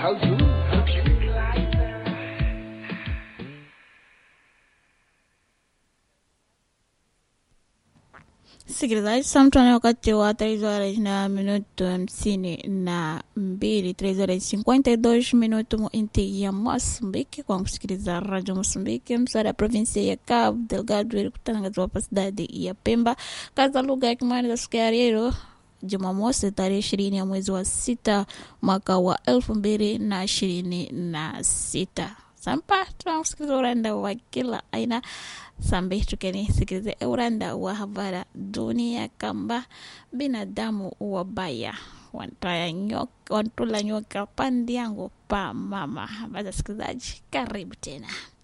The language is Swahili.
How you? Hope you like that. Sikilizaji, saa mtane wakati wa três horas na minuto hamsini na mbili três horas cinquenta e dois minuto mu inti ya Moçambique kwa kusikiliza Radio Moçambique msara ya provinsia ya Cabo Delgado ili kutangaza hapa cidade ya Pemba kaza lugha ya Kimwani za siku ya leo Jumamosi tarehe ishirini ya mwezi wa sita mwaka wa elfu mbili na ishirini na sita sampa tunakusikiliza uranda wa kila aina sambe tukenisikilize uranda wa habara dunia kamba binadamu wabaya wantaya nyoka, wantula nyoka pandi yangu pa mama baza sikilizaji karibu tena